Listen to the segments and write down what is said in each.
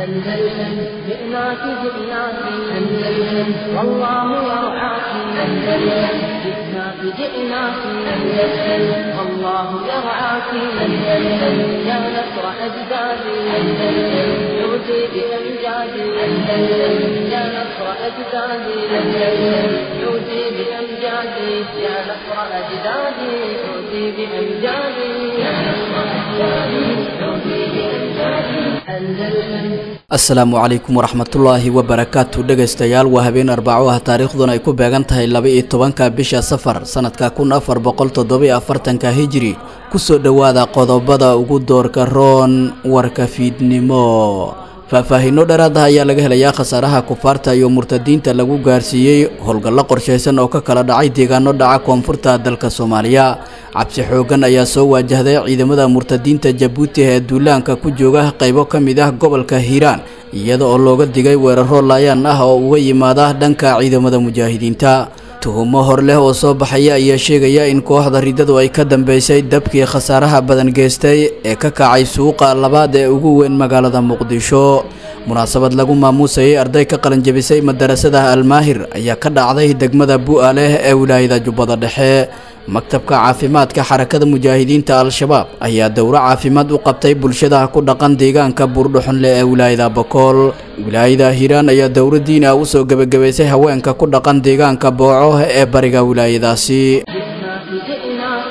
أندلسن جئناك جئناك أندلسن والله يرعاك أندلسن جئناك جئناك أندلسن والله يرعاك أندلسن يا نصر أجدادي أندلسن عودي بأمجادي أندلسن يا نصر أجدادي أندلسن عودي بأمجادي يا نصر أجدادي عودي بأمجادي يا نصر أجدادي عودي بأمجادي أندلسن asalaamu calaykum waraxmatullaahi wabarakaatu dhegaystayaal waa habeen arbaco ah taariikhduna ay ku beegan tahay laba-iyo tobanka bisha safar sanadka kun afar boqol toddobiyo afartanka hijiri kusoo dhowaada qodobada ugu doorka roon warka fiidnimo faahfaahiino dheeraad ah ayaa laga helayaa khasaaraha kufaarta iyo murtadiinta lagu gaarsiiyey howlgallo qorshaysan oo ka kala dhacay deegaano dhaca koonfurta dalka soomaaliya cabsi xoogan ayaa soo waajahday ciidamada murtadiinta jabuuti ee duulaanka ku jooga qaybo ka mid ah gobolka hiiraan iyada oo looga digay weeraro laayaan ah oo uga yimaada dhanka ciidamada mujaahidiinta tuhumo hor leh oo soo baxaya ayaa sheegaya in kooxda ridadu ay ka dambeysay dabkii khasaaraha badan geystay ee ka kacay suuqa labaad ee ugu weyn magaalada muqdisho munaasabad lagu maamuusayay arday ka qalanjabisay madarasada almaahir ayaa ka dhacday degmada bu'aaleh ee wilaayada jubbada dhexe maktabka caafimaadka xarakada mujaahidiinta al-shabaab ayaa dowro caafimaad u qabtay bulshada ku dhaqan deegaanka buurdhuxunle ee wilaayada bakool wilaayada hiiraan ayaa dowro diin ah usoo gebagabaysay haweenka ku dhaqan deegaanka booco ee bariga wilaayadaasi جئناك جئناك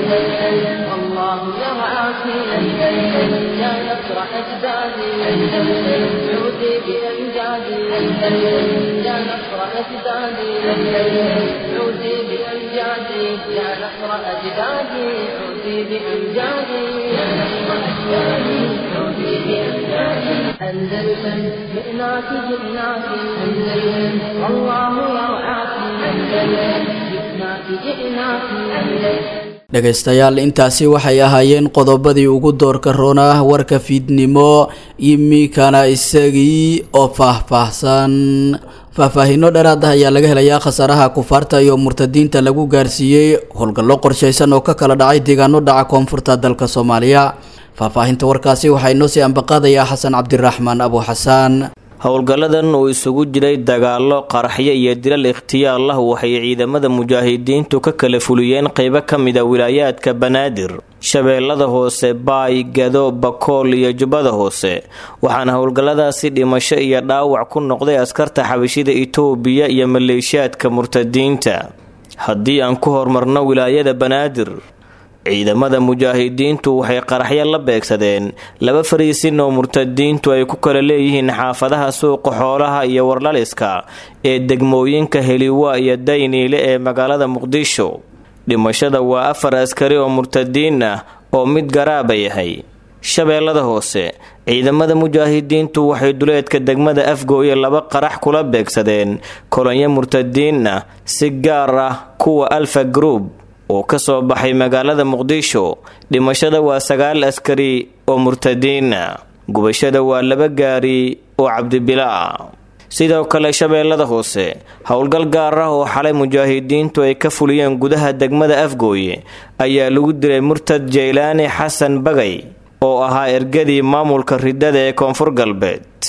أندلسن والله يرعاك أندلسن يا نصر أجدادي أندلسن عودي بأمجادي أندلسن يا نصر أجدادي أندلسن عودي بأمجادي يا نصر أجدادي عودي بأمجادي يا نصر أجدادي عودي بأمجادي أندلسن جئناك جئناك أندلسن والله يرعاك أندلسن جئناك جئناك أندلسن dhegaystayaal intaasi waxay ahaayeen qodobadii ugu doorka roon ah warka fiidnimo imikana isagii oo faahfaahsan faahfaahiino dheeraad ah ayaa laga helayaa khasaaraha kufaarta iyo murtadiinta lagu gaarsiiyey howlgallo qorshaysan oo ka kala dhacay deegaano dhaca koonfurta dalka soomaaliya faahfaahinta warkaasi waxaa inoo sii ambaqaadayaa xasan cabdiraxmaan abu xasaan howlgalladan uu isugu jiray dagaallo qaraxyo iyo dilal ikhtiyaar lah waxay ciidamada mujaahidiintu ka kala fuliyeen qeybo ka mid a wilaayaadka banaadir shabeellada hoose baay gado bakool iyo jubbada hoose waxaana howlgalladaasi dhimasho iyo dhaawac ku noqday askarta xabashida itoobiya iyo maleeshiyaadka murtadiinta haddii aan ku hormarno wilaayada banaadir ciidamada mujaahidiintu waxay qaraxyo la beegsadeen laba fariisin oo murtadiintu ay ku kala leeyihiin xaafadaha suuqa xoolaha iyo warlaliska ee degmooyinka heliwa iyo dayniile ee magaalada muqdisho dhimashada waa afar askari oo murtadiin ah oo mid garaaba yahay shabeellada hoose ciidamada mujaahidiintu waxay duleedka degmada afgooye laba qarax kula beegsadeen kolonyo murtadiin ah si gaar ah kuwa alfa group oo ka soo baxay magaalada muqdisho dhimashada waa sagaal askari oo murtadiina gubashada waa laba gaari oo cabdibilaa sidoo kale shabeellada hoose howlgal gaar ah oo xalay mujaahidiintu ay ka fuliyeen gudaha degmada afgooye ayaa lagu dilay murtad jaylaani xasan bagay oo ahaa ergadii maamulka ridada ee koonfur galbeed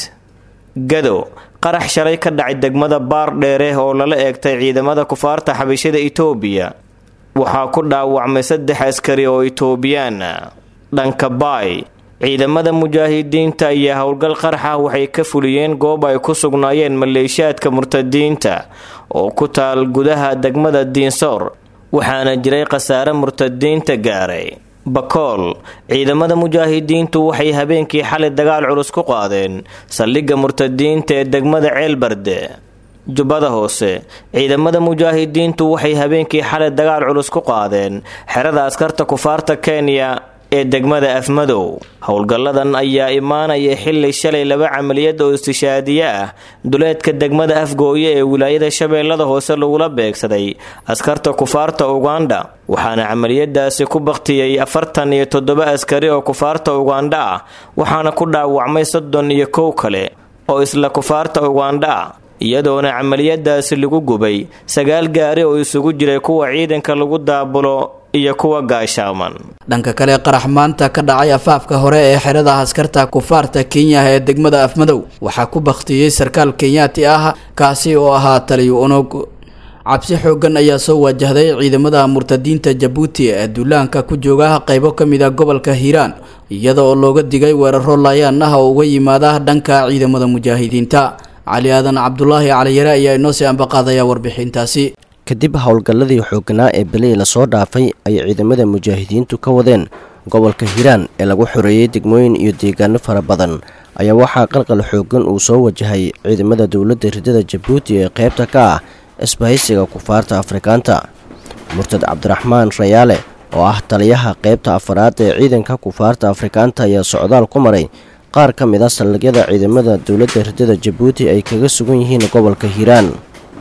gado qarax shalay ka dhacay degmada baar dheere oo lala eegtay ciidamada kufaarta xabashada itoobiya waxaa ku dhaawacmay saddex askari oo itoobiyaan dhanka baay ciidamada mujaahidiinta ayaa howlgal qarax ah waxay ka fuliyeen goob ay ku sugnaayeen maleeshiyaadka murtadiinta oo ku taal gudaha degmada diinsoor waxaana jiray khasaare murtadiinta gaaray bakool ciidamada mujaahidiintu waxay habeenkii xalay dagaal culus ku qaadeen saldhigga murtadiinta ee degmada ceelbarde jubbada hoose ciidamada mujaahidiintu waxay habeenkii xalay dagaal culus ku qaadeen xerada askarta kufaarta kenya ee degmada afmadow howlgalladan ayaa imaanaya xili shalay laba camaliyad oo istishaadiye ah duleedka degmada afgooye ee wilaayada shabeellada hoose lagula beegsaday askarta kufaarta ugandha waxaana camaliyadaasi ku baktiyey afartan iyo toddoba askari oo kufaarta ugandha ah waxaana ku dhaawacmay soddon iyo kow kale oo isla kufaarta ugandha ah iyadoona camaliyadaasi lagu gubay sagaal gaari oo isugu jiray kuwa ciidanka lagu daabulo iyo kuwa gaashaaman dhanka kale qarax maanta ka dhacay afaafka hore ee xerada askarta kufaarta kenya ee degmada afmadow waxaa ku baktiyey sarkaal kenyaati ah kaasi oo ahaa taliyo unog cabsi xoogan ayaa soo wajahday ciidamada murtadiinta jabuuti ee duulaanka ku jooga qaybo ka mid a gobolka hiiraan iyada oo looga digay weeraro laayaan ah oo uga yimaada dhanka ciidamada mujaahidiinta cali aadan cabdulaahi caliyare ayaa inoo sii ambaqaadaya warbixintaasi kadib howlgalladii xooganaa ee beley lasoo dhaafay ayay ciidamada mujaahidiintu ka wadeen gobolka hiiraan ee lagu xoreeyey degmooyin iyo deegaano fara badan ayaa waxaa qalqal xoogan uu soo wajahay ciidamada dowladda ridada jabuuti ee qaybta ka ah isbahaysiga kufaarta afrikaanta murtad cabdiraxmaan rayaale oo ah taliyaha qaybta afaraad ee ciidanka kufaarta afrikaanta ayaa socdaal ku maray qaar ka mid a saldhigyada ciidamada dowladda ridada jabuuti ay kaga sugan yihiin gobolka hiiraan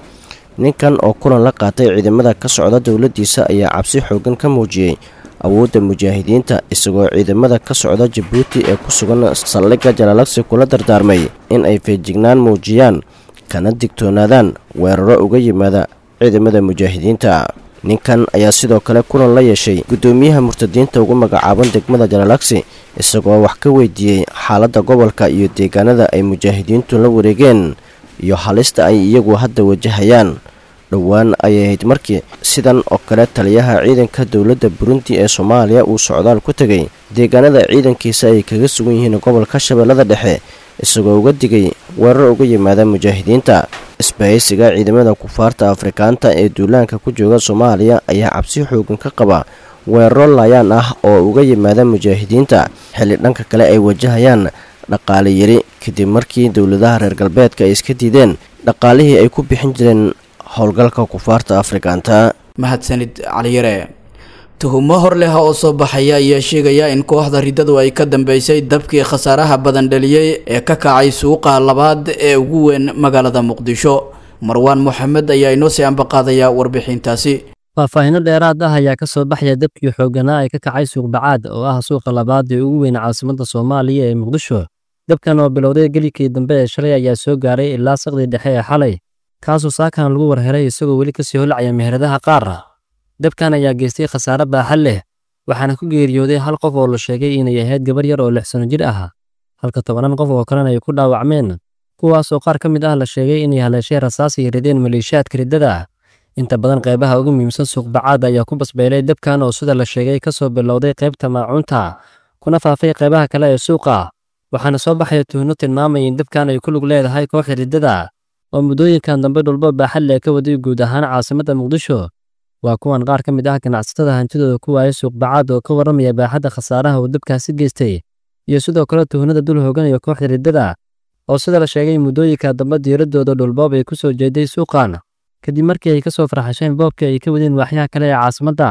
ninkan oo kulan la qaatay ciidamada ka socda dowladdiisa ayaa cabsi xoogan ka muujiyey awoodda mujaahidiinta isagoo ciidamada ka socda jabuuti ee ku sugan saldhigga jalaalagsi kula dardaarmay in ay feejignaan muujiyaan kana digtoonaadaan weeraro uga yimaada ciidamada mujaahidiinta ninkan ayaa sidoo kale kulan la yeeshay guddoomiyaha murtadiinta ugu magacaaban degmada jalaalagsi isagoo wax ka weydiiyey xaaladda gobolka iyo deegaanada ay mujaahidiintu la wareegeen iyo halista ay iyagu hadda wajahayaan dhowaan ayay ahayd markii sidan oo kale taliyaha ciidanka dowladda burundi ee soomaaliya uu socdaal ku tegay deegaanada ciidankiisa ay kaga sugan yihiin gobolka shabeellada dhexe isagoo uga digay weerar uga yimaada mujaahidiinta isbahaysiga ciidamada kufaarta afrikaanta ee duulaanka ku jooga soomaaliya ayaa cabsi xoogan ka qaba weeraro laayaan ah oo uga yimaada mujaahidiinta xilli dhanka kale ay wajahayaan dhaqaale yari kadib markii dowladaha reer galbeedka ay iska diideen dhaqaalihii ay ku bixin jireen howlgalka kufaarta afrikaanta mahadsanid caliyare tuhumo hor leh oo soo baxaya ayaa sheegaya in kooxda riddadu ay ka dambeysay dabkii khasaaraha badan dhaliyey ee ka kacay suuqa labaad ee ugu weyn magaalada muqdisho marwaan moxamed ayaa inoo sii ambaqaadaya warbixintaasi faahfaahinno dheeraad ah ayaa ka soo baxaya dabkii xoogganaa ee ka kacay suuq bacaad oo ah suuqa labaad ee ugu weyn caasimadda soomaaliya ee muqdisho dabkan oo bilowday gelikii dambe ee shalay ayaa soo gaaray ilaa saqdii dhexe ee xalay kaasoo saakan lagu warheray isagoo weli kasii holacaya meheradaha qaar dabkan ayaa geystay khasaare baaxad leh waxaana ku geeriyooday hal qof oo la sheegay inay ahayd gabar yar oo lix sano jir ah halka tobanaan qof oo kalena ay ku dhaawacmeen kuwaasoo qaar ka mid ah la sheegay inay haleeshay rasaas ay rideen maleeshiyaadka riddada inta badan qaybaha ugu muhiimsan suuqbacaad ayaa ku basbeelay dabkan oo sida la sheegay ka soo bilowday qaybta maacuunta kuna faafay qaybaha kale ee suuqa waxaana soo baxaya tuhno tilmaamaya in dabkan ay ku lug leedahay kooxda riddada oo muddooyinkan dambe dhulbo baaxad leh ka waday guud ahaan caasimadda muqdisho waa kuwan qaar ka mid ah ganacsatada hantidooda ku waayay suuqbacaad oo ka warramaya baaxadda khasaaraha uu dabkaasi geystay iyo sidoo kale tuhnada dul hooganaya kooxda riddada oo sida la sheegay muddooyinka dambe diiraddooda dhulboob ay ku soo jeeday suuqan kadib markii ay ka soo farxasheen boobkii ay ka wadeen waaxyaha kale ee caasimadda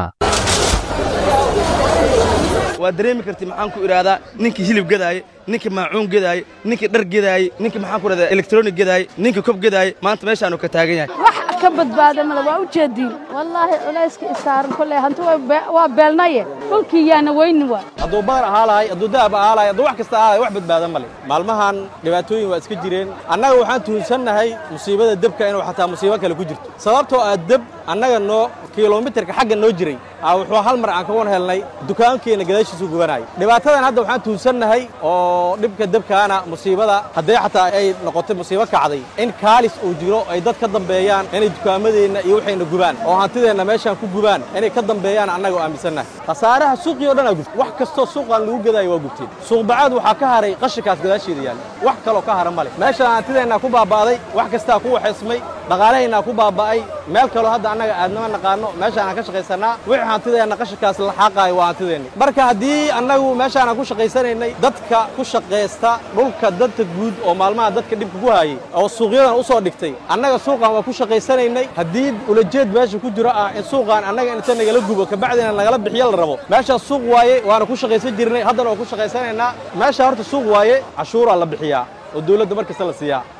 waa dareemi karti maxaan ku idhaahdaa ninkii hilib gadaaye ninkii maacuun gadaaye ninkii dhar gadaaye ninkii maxaan ku idhahdaa elektroonig gadaaye ninkii kob gadaaye maanta meeshaanu ka taagan yahay wax ka badbaada male waa u jeediin wallaahi culayska isaaran kolley hanti waa beelnaye dhulkii yaana weyni waa hadduu baar ahaa lahay hadduu dahab ahaa lahay hadduu wax kasta ahaa lahay wax badbaada male maalmahan dhibaatooyin waa iska jireen annaga waxaan tuhunsannahay musiibada debka inuu xataa musiibo kale ku jirto sababtoo ah deb annaga noo kilomitarka xagga noo jiray wuxuu hal mar aan ka wan helnay dukaankeenna gadaashiisu gubanaayo dhibaatadan hadda waxaan tuhunsannahay oo dhibka debkaana musiibada haddee xataa ay noqotay musiibo kacday in kaalis uu jiro ay dad ka dambeeyaan inay dukaamadeenna iyo waxayna gubaan oo hantideenna meeshaan ku gubaan inay ka dambeeyaan annaga oo aaminsannahay khasaaraha suuqii o dhan aa gubtay wax kastoo suuqaan lagu gadaayo waa gubteen suuqbacaad waxaa ka haray qashinkaas gadaasheeda yaalla wax kaloo ka hara male meeshaan hantideennaa ku baaba'day wax kastaa ku waxaysmay dhaqaalahaynaa ku baaba'ay meel kaloo hadda annaga aadnama naqaano meeshaan aan ka shaqaysannaa wixii hantideenna qashinkaas la xaaqaayo waa hantideenni marka haddii annagu meeshaan aan ku shaqaysanaynay dadka ku shaqaysta dhulka danta guud oo maalmaha dadka dhibka ku haayay oo suuqyadan u soo dhigtay annaga suuqan waa ku shaqaysanaynay haddii ulajeed meesha ku jiro ah in suuqan annaga inta nagala gubo kabacdina nagala bixiyo la rabo meeshaas suuq waaye waana ku shaqaysan jirnay haddana waa ku shaqaysanaynaa meesha horta suuq waaye cashuuraa la bixiyaa oo dawladda mar kasta la siiyaa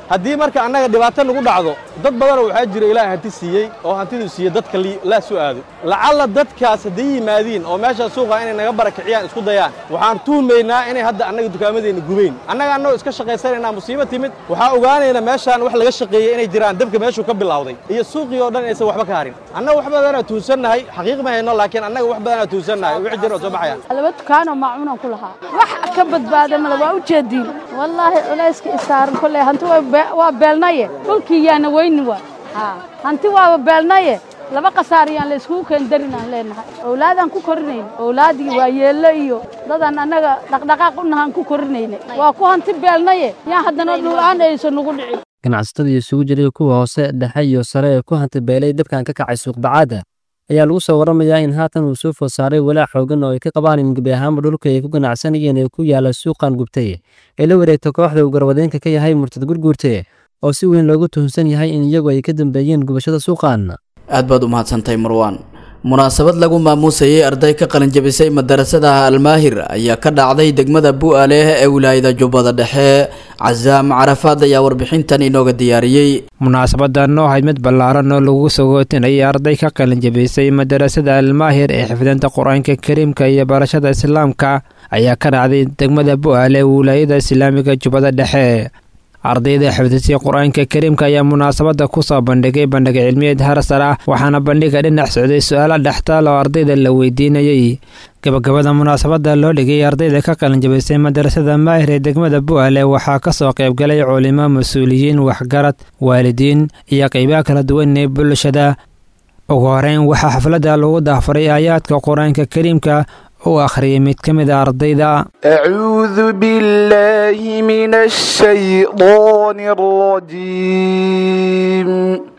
haddii marka annaga dhibaato nagu dhacdo dad badanoo waxaa jira ilaahay hanti siiyey oo hantiduu siiyey dadka laa soo aado lacalla dadkaas hadday yimaadiin oo meeshaa suuqa inay naga barakiciyaan isku dayaan waxaan tuhmaynaa inay hadda annaga dukaamadeenna gubayn annaga annagoo iska shaqaysanaynaa musiibo timid waxaa ogaanaynaa meeshaan wax laga shaqeeyey inay jiraan dabka meeshuu ka bilowday iyo suuqii oo dhan inaysan waxba ka harin annaga wax badanaa tuhunsannahay xaqiiq ma hayno laakiin annaga wax badanaa tuhunsannahay wixii jira oo soo baxayaan laba dukaanoo maacuunaan ku lahaa wax ka badbaada male waa u jeediin wallaahi culayska isaaran kolley hanti waa beelnaye dhulkii yaana weyni waa hanti waaba beelnaye laba khasaariyaan la iskugu keendarin aan leenahay owlaadaan ku korinayn owlaadii waa yeello iyo dadaan annaga dhaqdhaqaaq u nahaan ku korinaynay waa ku hanti beelnaye yaan haddana dhul-aan aysan nagu dhicin ganacsatadii isugu jiray kuwa hoose dhexe iyo sare ee ku hanti beelay dabkan ka kacay suuqbacaadda ayaa lagu soo warramayaa in haatan uu soo food saaray walaac xoogan oo ay ka qabaan in gebi ahaanba dhulka ay ku ganacsanayeen ee ku yaala suuqan gubtay ee la wareegta kooxda uu garwadeenka ka yahay murtad gurguurte oo si weyn loogu tuhunsan yahay in iyagu ay ka dambeeyeen gubashada suuqan aad baad u mahadsantahay marwaan munaasabad lagu maamuusayay arday ka qalinjabisay madarasada almaahir ayaa ka dhacday degmada bu'aaleh ee wilaayada jubbada dhexe casaam carafaad ayaa warbixintan inooga diyaariyey munaasabadan oo ahayd mid ballaaran oo lagu sagootinayay arday ka qalinjabisay madarasada almaahir ee xifdinta qur-aanka kariimka iyo barashada islaamka ayaa ka dhacday degmada bu'aale ee wilaayada islaamiga jubbada dhexe ardayda xifdisay qur-aanka kariimka ayaa munaasabada kusoo bandhigay bandhig cilmiyeed harsar ah waxaana bandhiga dhinac socday su-aalo dhextaal oo ardayda la weydiinayey gabagabada munaasabada loo dhigay ardayda ka qalinjabisay madarasada maahir ee degmada bu'aale waxaa kasoo qaybgalay culimo mas-uuliyiin waxgarad waalidiin iyo qeybaha kala duwan ee bulshada ugu horeyn waxaa xafladda lagu daafaray aayaadka qur-aanka kariimka uu akhriyay mid ka mid a ardayda acuudu billaahi min ashaydaani alrajiim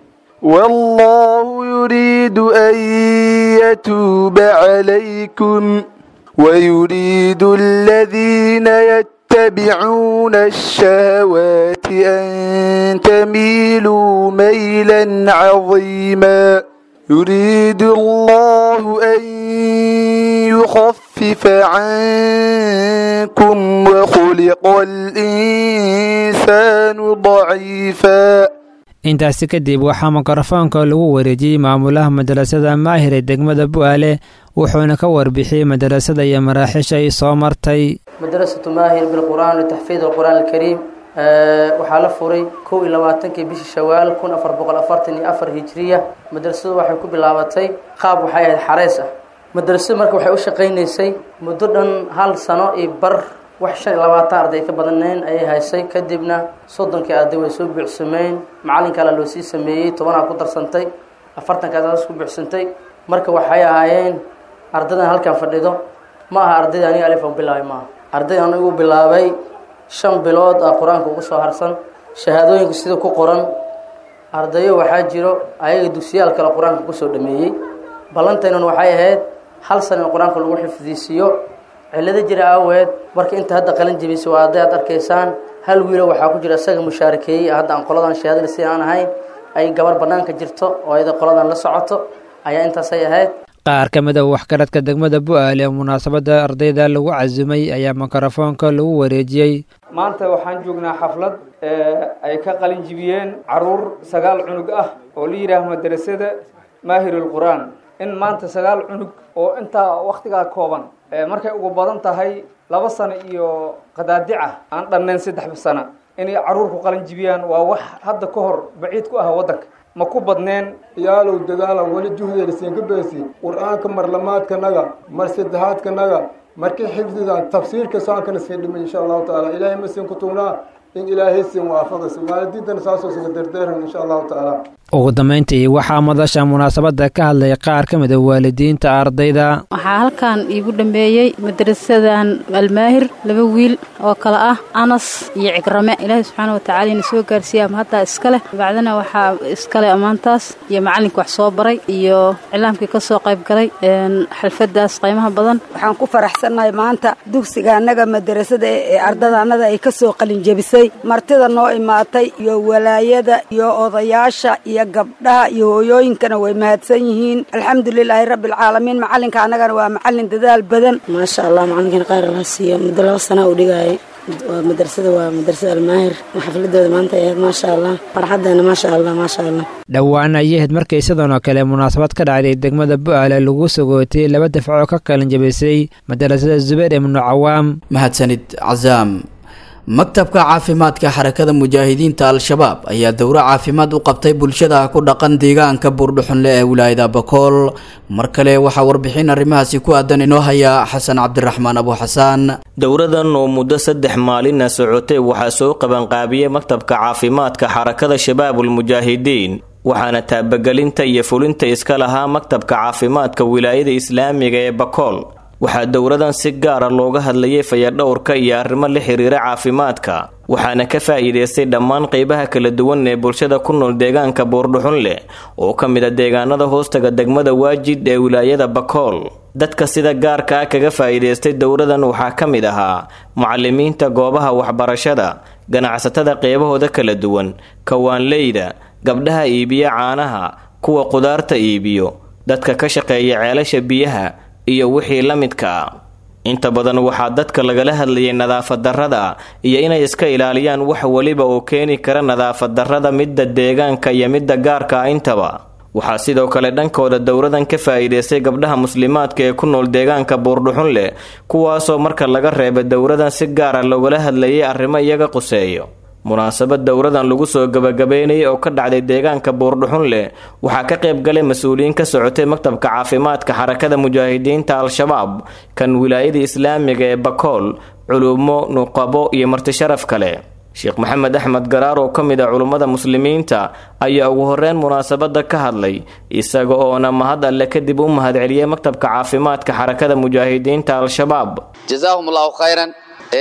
wallaahu yuriidu an yatuuba calaykum wayuriidu aladiina yatabicuuna ashahawaati an tamiiluu maylan cadiima يريد الله أن يخفف عنكم وخلق الإنسان ضعيفا intaasi kadib waxaa mikrofoonka lagu wareejiyey maamulaha madarasada maahir ee degmada bu'aale wuxuuna ka warbixiyey madarasada iyo maraaxiisha ay soo martay madrasatu maahir bilqur'aan litaxfiid alqur'aan alkariim waxaa la furay kow iyo labaatankii bishii shawaal kun afar boqol afartan iyo afar hijiriya madrasadu waxay ku bilaabatay qaab waxay ahayd xareys ah madrasadu marka waxay u shaqaynaysay muddo dhan hal sano iyo bar wax shan iyo labaatan arday ka badanayn ayay haysay kadibna soddonkii arday way soo buuxsameen macallinka ala loo sii sameeyey tobanaa ku darsantay afartankaas ku buuxsantay marka waxay ahaayeen ardaydan halkan fadhido ma aha ardayda aniga alifan bilaabay maaha arday anigu bilaabay shan bilood ah qur-aanka ugu soo harsan shahaadooyinka sida ku qoran ardayo waxaa jiro ayaga dugsiyaal kale qur-aanka kusoo dhameeyey ballantaynan waxay ahayd hal sana in qur-aanka lagu xifdiisiiyo cillado jira aaweed marka inta hadda qalin jebisay waa hadday aad arkaysaan hal wiilo waxaa ku jira isaga mushaarakeeyey hadda aan qoladan shahaadada si aan ahayn ay gabar bannaanka jirto oo ayada qoladan la socoto ayaa intaasay ahayd qaar ka mid a waxgaradka degmada bu'aale ee munaasabada ardayda lagu casumay ayaa mikrofoonka lagu wareejiyey maanta waxaan joognaa xaflad ay ka qalin jibiyeen caruur sagaal cunug ah oo la yidhaaho madrasada maahirul qur-aan in maanta sagaal cunug oo intaa wakhtigaa kooban markay ugu badan tahay laba sano iyo qadaadica aan dhannayn saddex sano inay caruur ku qalin jibiyaan waa wax hadda ka hor baciid ku ah waddanka ma ku badneen yaalow dagaala weli juhdeelisiinka beesi qur-aanka marlamaadkanaga mar saddexaadkanaga markii xifdidan tafsiirka saankana sii dhimay insha allahu tacaala ilaahay ma siin ku tugnaa in ilaahay siin waafaqaysa waalidiintana saasoo siga derdeeran insha allahu tacaala ugu dambayntii waxaa madasha munaasabada ka hadlay qaar ka mid a waalidiinta ardayda waxaa halkan iigu dhambeeyey madrasadan almaahir laba wiil oo kale ah anas iyo cigrame ilaahay subxaana watacaala ina soo gaarsiiya ama haddaa iskale bacdana waxaa iskale ammaantaas iyo macallinka wax soo baray iyo cilaamkii ka soo qayb galay xalfadaas qiimaha badan waxaan ku faraxsannahay maanta dugsiga annaga madrasada ee ardada annada ay ka soo qalinjebisay martida noo imaatay iyo walaayada iyo odayaasha iyo gabdhaha iyo hooyooyinkana way mahadsan yihiin alxamdulilaahi rabbialcaalamiin macalinka annagana waa macallin dadaal badan maasha allah macalinkan qaar la siiyo muddo laba sana u dhigayay waa madrasada waa madrasada almaahir xafladooda maanta ahayd maasha allah farxadeena maasha allah maasha allah dhowaan ayay ahayd markay sidan oo kale munaasabad ka dhacday degmada bu'aale lagu sagootay laba dafco ka qalin jabisay madarasada zubayr ibnu cawaam mahadsanid cazaam maktabka caafimaadka xarakada mujaahidiinta al-shabaab ayaa dowro caafimaad u qabtay bulshada ku dhaqan deegaanka buurdhuxunle ee wilaayada bakool mar kale waxaa warbixin arrimahaasi ku aadan inoo haya xasan cabdiraxmaan abu xasaan dowradan oo muddo saddex maalina socotay waxaa soo qabanqaabiyey maktabka caafimaadka xarakada shabaabulmujaahidiin waxaana taabagelinta iyo fulinta iska lahaa maktabka caafimaadka wilaayada islaamiga ee bakool waxaa dowradan si gaara looga hadlayay fayadhowrka iyo arrimo la xiriira caafimaadka waxaana ka faa'iidaystay dhammaan qeybaha kala duwan ee bulshada ku nool deegaanka buurdhuxun leh oo ka mid a deegaanada hoostaga degmada waajid ee wilaayada bakool dadka sida gaarka ah kaga faa'iidaystay dowradan waxaa ka mid ahaa mucalimiinta goobaha waxbarashada ganacsatada qeybahooda kala duwan kawaanleyda gabdhaha iibiya caanaha kuwa qudaarta iibiyo dadka ka shaqeeya ceelasha biyaha iyo wixii la midka ah inta badan waxaa dadka lagala hadlayay nadaafad darrada iyo inay iska ilaaliyaan wax weliba oo keeni kara nadaafad darrada midda deegaanka iyo midda gaarka ah intaba waxaa sidoo kale dhankooda dowradan ka faa'iidaystay gabdhaha muslimaadka ee ku nool deegaanka buurdhuxun leh kuwaasoo marka laga reebay dowradan si gaara loogala hadlayay arrimo iyaga quseeyo munaasabad dowradan lagu soo gabagabeynayay oo ka dhacday deegaanka buurdhuxun leh waxaa ka qayb galay mas-uuliyiin ka socotay maktabka caafimaadka xarakada mujaahidiinta al-shabaab kan wilaayada islaamiga ee bakool culumo nuqabo iyo martisharaf kale sheekh maxamed axmed garaar oo ka mid ah culummada muslimiinta ayaa ugu horeyn munaasabada ka hadlay isaga oona mahad alle kadib u mahadceliyey maktabka caafimaadka xarakada mujaahidiinta al-shabaab jazaahum allahu khayran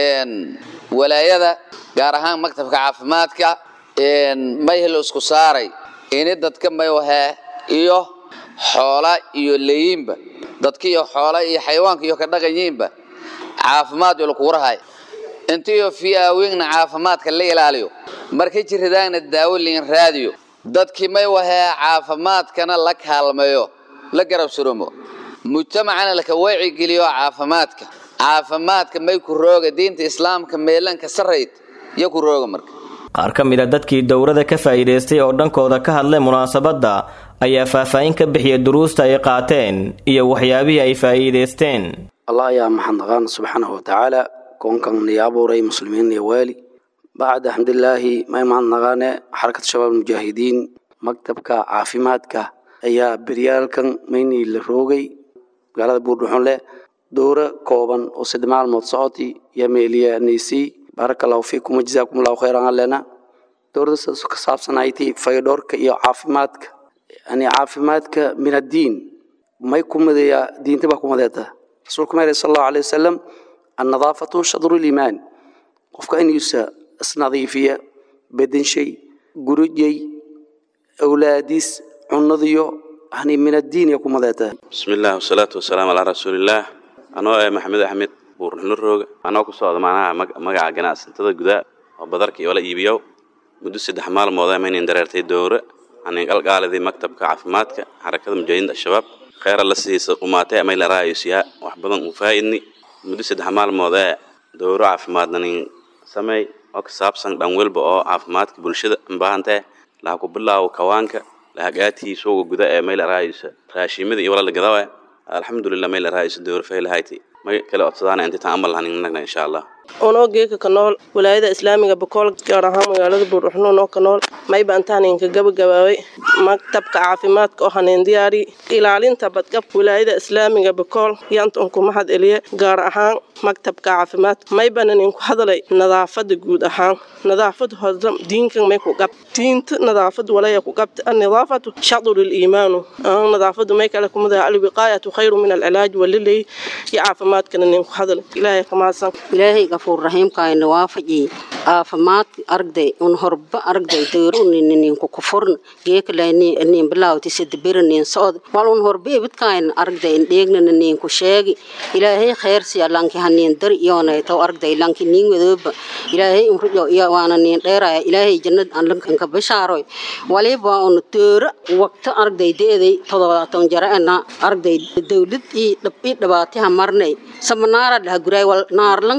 walaayada gaar ahaan maktabka caafimaadka mayhel isku saaray ini dadka maywahaa iyo xoola iyo leeyiinba dadka iyo xoola iyo xayawaanka iyo ka dhaqanyiinba caafimaad iyo lakugu rahay intiyo fiaawingna caafimaadka la ilaaliyo markay jirridaagna daawo liin raadiyo dadkii may wahaa caafimaadkana la kaalmeeyo la garab surumo mujtamacana laka wacigeliyo caafimaadka caafimaadka may ku rooga diinta islaamka meelanka sarayd iyo ku rooga marka qaar ka mid a dadkii dowrada ka faa'iidaystay oo dhankooda ka hadlay munaasabadda ayaa faahfaahin ka bixiyay duruusta ay qaateen iyo waxyaabihii ay faa'iidaysteen allah ayaa maxadnaqaan subxaanahu watacaala koonkan niyo abuuray muslimiin iyo waali bacda alxamdulilaahi may mahadnaqaane xarakad shabaab mujaahidiin maktabka caafimaadka ayaa beryaalkan maynii la roogay magaalada buurdhuxunle dowro kooban oo saddex maalmood socoti iyo meeliyaanaysay baaraka allahu fiikum wajazaakum allahu khayran allena dowladda sidaas ka saabsanayti fayodhoorka iyo caafimaadka yani caafimaadka min addiin may ku madeeyaa diinta baa ku madeeta rasuulku ma sal allahu alay wasalam annadaafatu shadru liimaan qofka inuusa isnadiifiya badanshay gurujay awlaadiis cunadiyo yani min addiin iyo ku madeeta bismi illah wasalaatu wasalaamu calaa rasuulillaah anoo eh maxamed axmed buurnuxlo rooga anoo ku socda macnaha magaca ganacsatada gudaa oo badarka iyo la iibiyo muddo saddex maalmood maynan dareertay dowre anin qalqaalidii maktabka caafimaadka xarakada mujaahidiinta al-shabaab kheyra la siisa umaatay amay la raayosiyaa wax badan u faa'idni muddo saddex maalmood ee dowro caafimaadna nin sameey oo ka saabsan dhan welba oo caafimaadka bulshada ubaahantae laha ku bilaawo kawaanka lahagaadkii suuga guda ee may la raayisa raashimada iyo walala gadawe alxamdulilah may la raayisa dowro faylahayti may kale codsadaana intitaan amal lahaninagna insha allah unoo geeka ka nool walaayada islaamiga bakool gaar ahaan magaalada buurdhuxno unoo ka nool mayba antaaninka gabagabaabay maktabka caafimaadka oo haneen diyaari ilaalinta badqabka walaayada islaamiga bakool yanta unku mahad eliye gaar ahaan maktabka caafimaadka maybana ninku hadalay nadaafada guud ahaan nadaafad hodam diinkan may ku gab diinta nadaafad walaya ku gabta annadaafatu shadru liimaanu nadaafadu may kale kumada alwiqaayatu khayru min alcilaaj walilay iyo caafimaadkana ninku hadalay ilaahay kamaasan ilaahay gafuur raxiimkaayna waafaji caafimaad aragday un horba aragday dayrunininku kufurn geekalanin bilaawti sadabiranin socod wal un horba ibidkaayna aragday indheegnana ninku sheegi ilaahay khayrsiya lanki hanin dar iyoonaytaw aragday lanki nin wadooba ilaahay unrujo iyo waana nin dheeraya ilaahay jannad aan lankanka bishaaroy waliba un toora waqto aragday deeday todobaatan jaraena aragday dawlad ii dhab ii dhabaatiha marnay samanaara dhaha guray wal naarlanka dari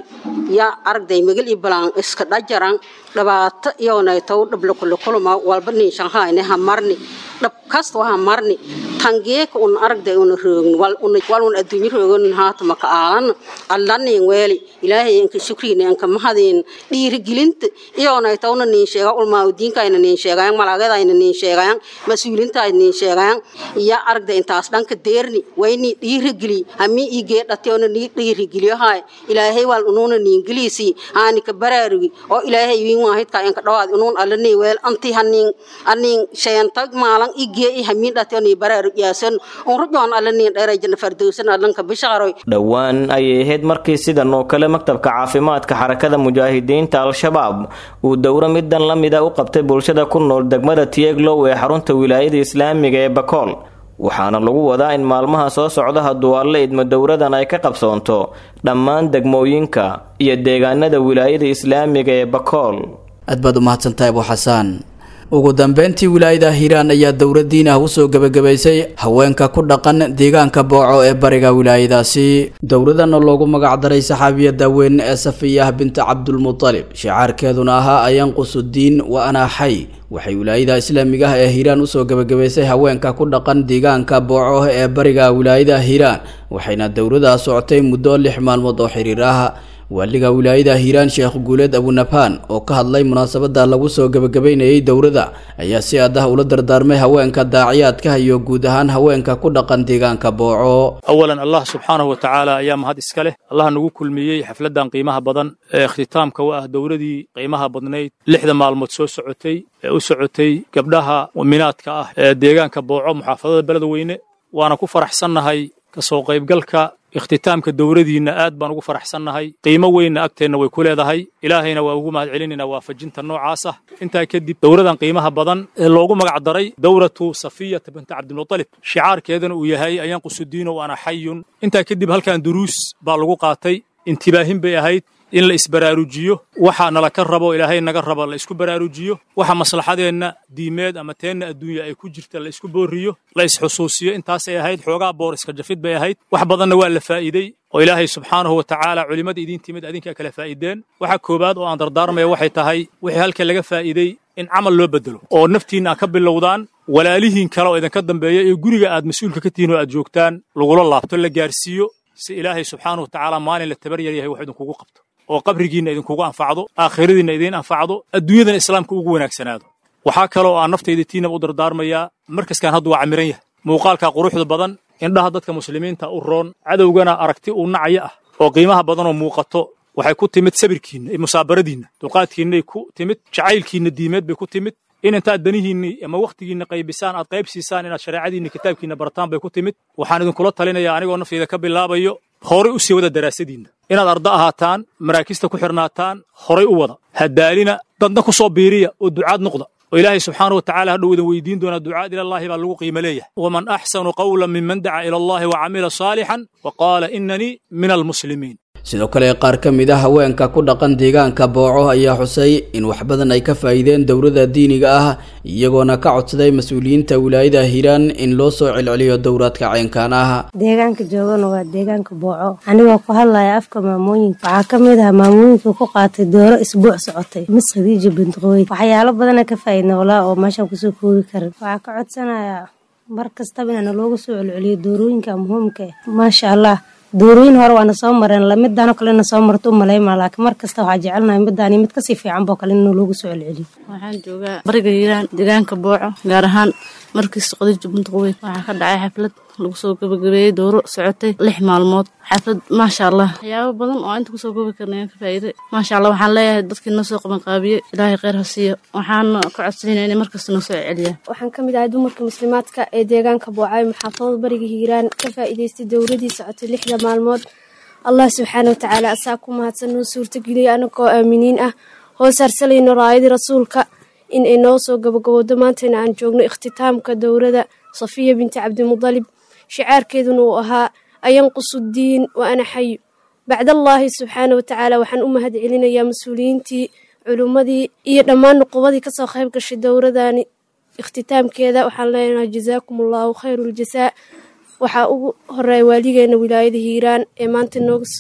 ya aragday magal iyo balaan iska dhajaran dhibaato iyoonay taw dhablakulakulama walba ninshanhayne ha marni dhab kasta ha marni tangeeka un aragday una roogin wal un adduunyo roogan haatama ka aalan allanin weeli ilaahay inka shukriina inka mahadin dhiirigelinta iyoonay tawna nin sheega ulmaaudiinkayna nin sheegayan malaagayadayna nin sheegayan mas-uulintaayna nin sheegayan iya aragday intaas dhanka deerni wayni dhiirigeli hami igee dhateona ni dhiirigeliyohay ilaahay wal unuuna niingeliisi aani ka baraarugi oo ilaahay wiin waahidka inka dhawaad unuun allani weel anti hanin anin sheentag maalan igee i hamiin dhateoni baraarug yaasan unrujoon allanin dheerayjana fardowsan allanka bishaaroy dhowaan ayay ahayd markii sidan oo kale maktabka caafimaadka xarakada mujaahidiinta al-shabaab uu dowro midan la mida u qabtay bulshada ku nool degmada tieglow ee xarunta wilaayada islaamiga ee bakool waxaana lagu wadaa in maalmaha soo socda hadduu alle idmo dowradan ay ka qabsoonto dhammaan degmooyinka iyo deegaanada wilaayada islaamiga ee bakool aad baad u mahadsantahay abu xasaan ugu dambeyntii wilaayada hiiraan ayaa dowladdiin ah usoo gebagabaysay haweenka ku dhaqan deegaanka booco ee bariga wilaayadaasi dowladana loogu magacdaray saxaabiyada weyn ee safiyah binta cabdulmutalib shicaarkeeduna ahaa ayanqusudiin wa anaa xay waxay wilaayada islaamiga ah ee hiiraan usoo gebagabaysay haweenka ku dhaqan deegaanka booco ee bariga wilaayada hiiraan waxayna dowladaa socotay muddo lix maalmood oo xiriir ah waaliga wilaayada hiiraan sheekh guuleed abunabaan oo ka hadlay munaasabada lagu soo gebagabeynayay dowladda ayaa si aad ah ula dardaarmay haweenka daaciyaadka iyo guud ahaan haweenka ku dhaqan deegaanka booco awalan allah subxaanahu wa tacaala ayaa mahad iska leh allah nagu kulmiyey xafladdan qiimaha badan ee ikhtitaamka u ah dowladii qiimaha badnayd lixda maalmood soo socotay ee u socotay gabdhaha muminaadka ah ee deegaanka booco muxaafadada beledweyne waana ku faraxsannahay kasoo qaybgalka ikhtitaamka dowladiinna aad baan ugu faraxsannahay qiimo weynna agteenna way ku leedahay ilaahayna waa ugu mahad celinaynaa waafajinta noocaas ah intaa kadib dowladan qiimaha badan ee loogu magac daray dowlatu safiyata binta cabdilmutalib shicaarkeedana uu yahay ayanqusudiino wa ana xayun intaa kadib halkan duruus baa lagu qaatay intibaahin bay ahayd in la isbaraarujiyo waxa nala ka rabo ilaahay naga raba la isku baraarujiyo waxa maslaxadeenna diimeed ama teenna adduunya ay ku jirta la isku booriyo la isxusuusiyo intaasay ahayd xoogaa boor iska jafid bay ahayd wax badanna waa la faa'iidey oo ilaahay subxaanahu wa tacaala culimmada idiin timid adinkaa kala faa'iideen waxa koowaad oo aan dardaarmaya waxay tahay wixii halka laga faa'iidey in camal loo bedelo oo naftiinna aad ka bilowdaan walaalihiin kale oo idinka dambeeya iyo guriga aad mas-uulka ka tihiin oo aad joogtaan lagula laabto la gaarsiiyo si ilaahay subxaanahu wa tacaala maalin la tabar yar yahay wax idinkugu qabto oo qabrigiinna idinkugu anfacdo aakhiradiinna idiin anfacdo adduunyadana islaamka ugu wanaagsanaado waxaa kaloo aan naftayda tiinaba u dardaarmayaa markaskan haddu waa camiran yahay muuqaalka quruxda badan indhaha dadka muslimiinta u roon cadowgana aragti uu nacyo ah oo qiimaha badanoo muuqato waxay ku timid sabirkiinna iyo musaabaradiinna dulqaadkiinnay ku timid jacaylkiinna diimeed bay ku timid in intaad danihiinni ama wakhtigiinna qaybisaan aad qayb siisaan inaad shareecadiinna kitaabkiinna barataan bay ku timid waxaan idinkula talinayaa anigoo naftayda ka bilaabayo horay u sii wada daraasadiinna inaad arda ahaataan maraakista ku xirnaataan horay u wada hadaalina dadna ku soo biiriya oo ducaad noqda oo ilaahay subxaanahu wa tacala hadhow idin weydiin doonaa ducaad ilallaahi baa lagu qiimo leeyahay waman axsanu qawlan miman daca ila allahi wa camila saalixan wa qaala inanii min almuslimiin sidoo kale qaar ka mid a haweenka ku dhaqan deegaanka booco ayaa xusay in wax badan ay ka faa'iideen dowladda diiniga ah iyagoona ka codsaday mas-uuliyiinta wilaayada hiiraan in loo soo celceliyo dowraadka caynkaan ah deegaanka joogana waa deegaanka booco anigoo ku hadlaya afka maamooyinka waxaa ka mid ah maamooyinka ku qaatay dooro isbuuc socotay mis khadiija bintqooy waxyaalo badana ka faa'iidna walaa oo meeshaan kusoo koobi karin waxaa ka codsanayaa mar kastaba inana loogu soo celceliyo doorooyinka muhiimka maasha allah doorooyin hore waana soo mareen lamidaan oo kalena soo marto u malaymaa laakiin mar kasta waxaa jecelnahay midaan mid kasii fiican boo kale inuu loogu soo celceliyo waxaan joogaa bariga hiiraan deegaanka booco gaar ahaan markiis qadiija buntaqoweyn waxaa ka dhacay xaflad lagu soo gabagabeeyey dooro socotay lix maalmood xaflad maasha allah waxyaabo badan oo inta kusoo goobi karna ayaan ka faa'iiday maasha allah waxaan leeyahay dadkii noo soo qabanqaabiyey ilaahay kheyr ha siiyo waxaan ka codsanayna inay markasta noo soo celiyaan waxaan ka mid ahay dumarka muslimaadka ee deegaanka boocay maxaafadada bariga hiiraan ka faa'iidaystay dowladii socotay lixda maalmood allah subxaana wa tacaala asaa ku mahadsan noo suurtageliyay anagoo aaminiin ah hoos harsalayno raayadii rasuulka in ay noo soo gabagabowdo maantayna aan joogno ikhtitaamka dowladda safiya binti cabdimudalib shicaarkeeduna uu ahaa ayanqusudiin wa ana xayu bacdallaahi subxaana wa tacaala waxaan u mahad celinayaa mas-uuliyiintii culummadii iyo dhammaan nuqubadii kasoo qayb gashay dowladani ikhtitaamkeeda waxaan leenahay jazaakum allahu khayru ljasaa waxaa ugu horeeya waaligeena wilaayada hiiraan ee maanta nooga soo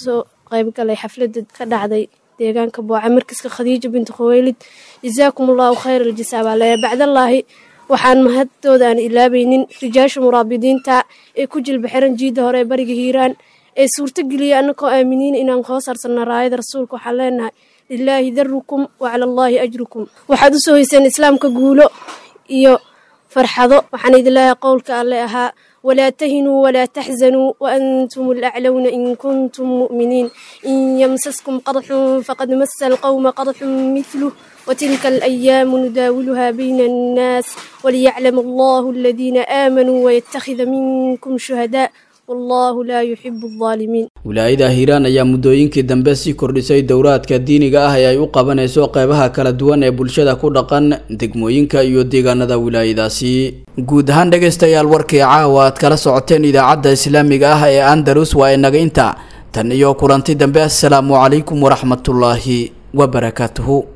qayb galay xafladda ka dhacday deegaanka booca markiska khadiija binti khuweylid jazaakum allahu khayr aljasaa baa leeyahay bacdallaahi waxaan mahadtooda aan ilaabaynin rijaasha muraabidiinta ee ku jilba xiran jiidda hore ee bariga hiiraan ee suurtogeliya annagoo aaminiin inaan hoos harsanna raayada rasuulka waxaan leenahay lilaahi darukum wa cala allaahi ajrukum waxaad u soo hoyseen islaamka guulo iyo farxado waxaan idin leeyahay qowlka alle ahaa walaa tahinuu walaa taxzanuu waantum alaclowna in kuntum mu'miniin in yamsaskum qadxun faqad masa alqowma qadxun mithluh وتلك الأيام نداولها بين الناس وليعلم الله الذين آمنوا ويتخذ منكم شهداء والله لا يحب الظالمين wilaayada hiiraan ayaa muddooyinkii dambe sii kordhisay dowraadka diiniga ah ee ay u qabanayso qeybaha kala duwan ee bulshada ku dhaqan degmooyinka iyo deegaanada wilaayadaasi guud ahaan dhegaystayaal warkii caawa aad kala socoteen idaacadda islaamiga ah ee andalus waa inaga inta tan iyo kulanti dambe assalaamu calaykum waraxmatullaahi wabarakaatuhu